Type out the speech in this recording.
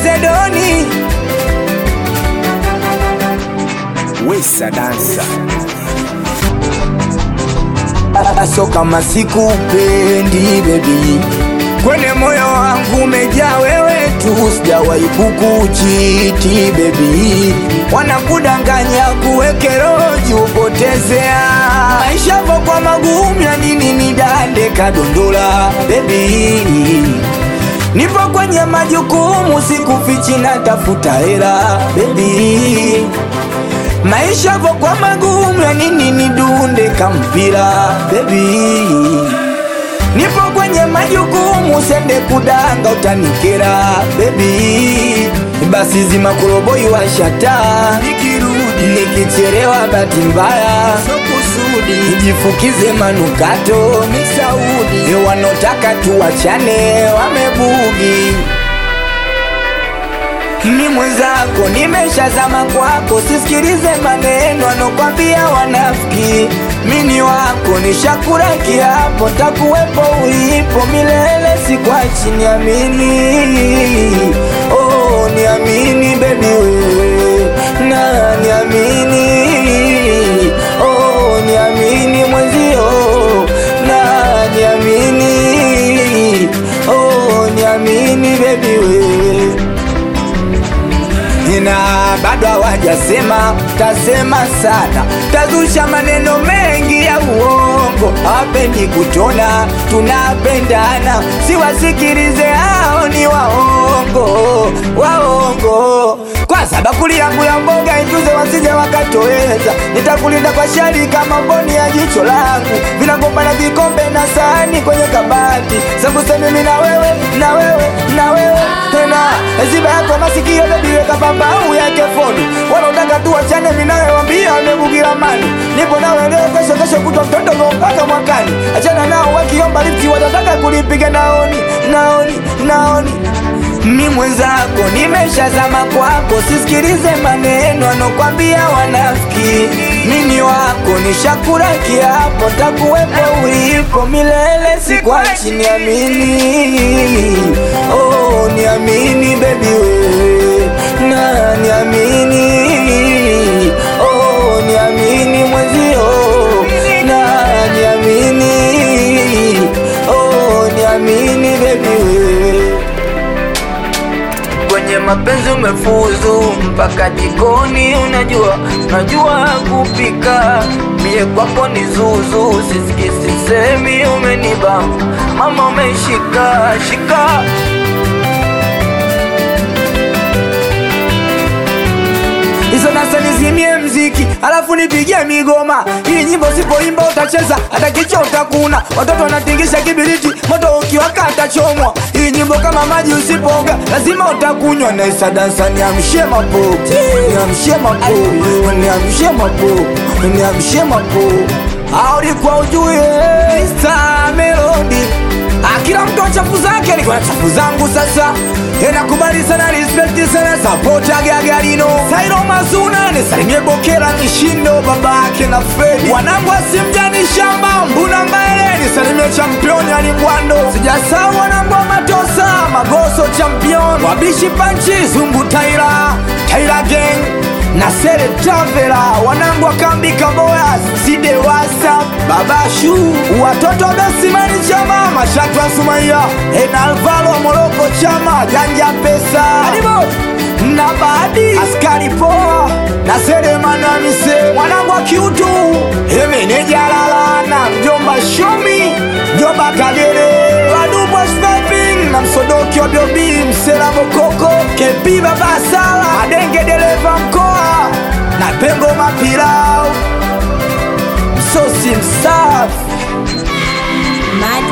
Zedoni Wesa dansa aso kama sikupendi bebi, kwenye moyo wangu umejaa wewe tu, sijawahi kukuchiti bebi, wanakudanganya kuweke roji upotezea maisha yako kwa magumu ya nini nidande kadondola bebi Nipo kwenye majukumu, sikufichi na tafuta hela bebi, maisha yako kwa magumu, ya nini nidunde kampira bebi, nipo kwenye majukumu, sende kudanga utanikera bebi, basi zima kuroboi washata, nikirudi nikichelewa, bahati mbaya so kusudi, nijifukize manukato misaudi, wanotaka tuwachane wamebugi mi mwenzako nimeshazama kwako, sisikilize maneno anokwambia wanafiki. Mini wako nishakura kiapo, takuwepo ulipo milele, sikwachi, niamini. Oh, niamini baby wewe na niamini. Oh, niamini mwenzio na niamini. Oh, niamini baby wewe na bado hawajasema, tasema sana, tazusha maneno mengi ya uongo, hawapendi kutona tunapendana, siwasikilize hao ni waongo, waongo. Kwanza bakuli yangu ya mboga ijuze, wasije wakatoweza, nitakulinda kwa shari kama mboni ya jicho langu, vinagombana vikombe na sahani kwenye kabati, sembuse mimi na wewe na wewe na wewe tena ziba yako masikio bebi, weka pambau yake foni, wanaotaka tu wachane, minayewambia wamebugira mani, nipo nawe leo, kesho kesho kutwa mtondogo mpaka mwakani, achana nao wakiomba lifti, watataka kulipiga naoni naoni naoni mi mwenzako nimeshazama kwako, sisikilize maneno anokwambia wanafiki. Mini wako nishakura kiapo, takuwepo ulipo milele, sikwachi, niamini. Oh, niamini baby wewe na niamini. Oh, niamini mwenzio na niamini. Oh, niamini baby wewe kwenye mapenzi umefuzu mpaka jikoni, unajua unajua kupika, mie kwako ni zuzu, sisiki sisemi, umeniba mama, umeshika shika hizo nasa nizimie mziki alafu nipigie migoma ili nyimbo sipoimba utacheza hata kichwa utakuna watoto wanatingisha kibiriti moto ukiwaka atachomwa hii nyimbo kama maji usipoga lazima utakunywa naisa dansa niamshie mapo niamshie mapo niamshie mapo niamshie mapo aulikuwa ujue Mr. Melody Ah, kila mtu wa chafu zake, niko na chafu zangu sasa. Nakubali sana, respect sana, support ya Gagarino Sairo Mazuna, nisalimie Bokera Nishindo, baba yake na Fredi, wanangu asimjani shamba Mbuna Mbaele, nisalimie champion yani Bwando, sijasahau wanangu wa Matosa Magoso champion, wabishi panchi Zungu Taira Taira gang na Sere Travela, wanangu wa kambi Kaboya, Side Wasa, Babashu, watoto Besimani Chama, Mashatu wa Sumaiya, Ena Alvaro wa Moroko Chama, Janja Pesa, Adibo na Badi, Askari Poa na Sere Manamise, wanangu wa Kiutu, Emeneja Lalana, mjomba Shomi, mjomba Kagere, Wadubwa Sniping na Msodoki wa Biobi, Msela Bokoko, Kepi Baba Sala, Adenge dereva mkoa na Pengo Mapilau, msosi msafi Mad